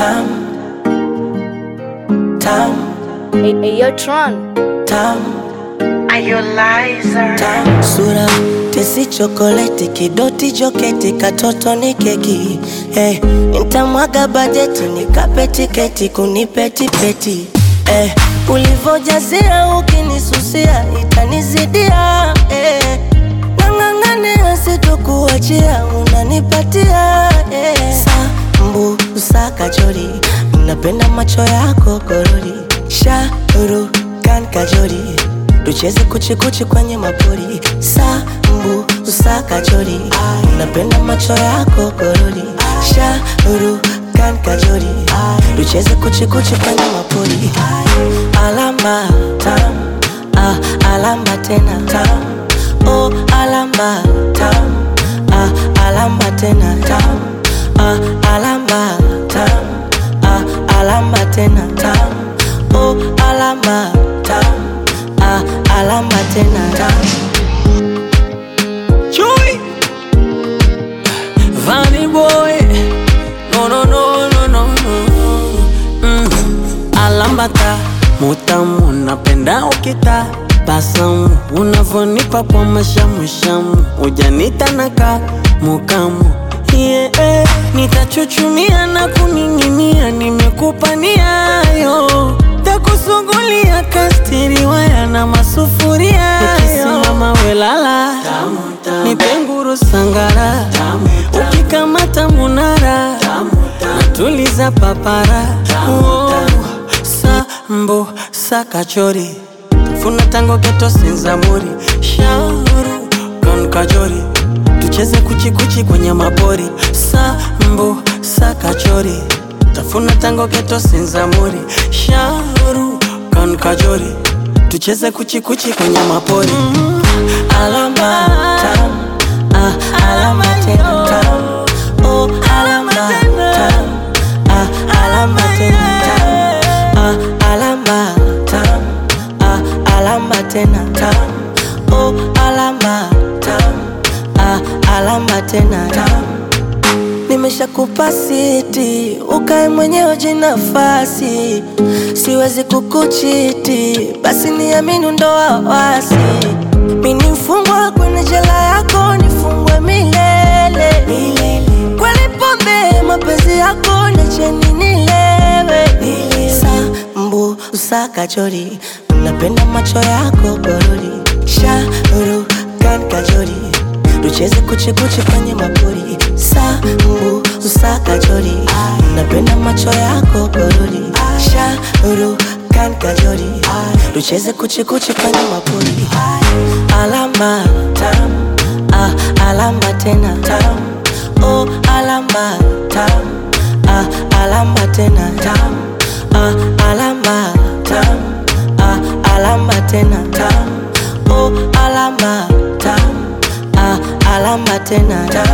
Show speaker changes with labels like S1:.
S1: tam tam
S2: Hey, hey, yo, Tron.
S1: tam
S3: Are you liar?
S1: tam sura tesi chokoleti kidoti joketi katoto ni keki hey, nitamwaga bajeti nikape tiketi kunipetipeti hey, ulivojazia ukinisusia itanizidia hey, nang'ang'ania sitokuachia unanipatia hey. sambu usakachori napenda macho yako korori shauru kan kajori tucheze kuchikuchi kwenye mapori sambu usakachori napenda macho yako korori shauru kan kajori tucheze kuchikuchi kwenye mapori alama tam ah, alama tena tam oh, alama tam ah, alama tena tam ah, alama tam ah, alama tena tam oh, alama tam ah, alama tena tam
S4: Chui Vanny boy No no no no no no mm. Alambata mutamu napenda ukita basamu unavonipa kwa mashamushamu ujanita naka mukamu yeah, nitachuchumia na kuning'inia nimekupa niayo takusugulia kastiriwaya na masufuria nikisimama welala nipenguru sangara ukikamata munara natuliza papara oh, sambo sakachori funa tango geto sinzamuri shauru kan kajori tucheze kuchikuchi kwenye mapori sambo sakachori tafuna tango geto sinzamuri shauru kan kajori tucheze kuchikuchi kwenye mapori mm.
S1: alama tam ah, alama tena tam oh, alama tam ah, alama tena tam ah, alama tam ah, alama tena tam oh, alama tam ah, alama tena tam nimeshakupa siti ukae mwenyewe jinafasi siwezi kukuchiti basi niamini ndo wawasi mini mfungwa kwenye jela yako nifungwe milele, milele. kweli pombe mapenzi yako niacheni nilewe sambu usakachori napenda macho yako gorori shauru kan kajori tucheze kuchikuchi kwenye mapori sambu usakachori napenda macho yako gorori shauru kan kajori tucheze kuchikuchi kwenye mapori alama tam ah, alama tena tam oh, alama tam ah, alama tena tam ah, alama tam ah, alama tena tam oh, alama tam ah, alama tena tam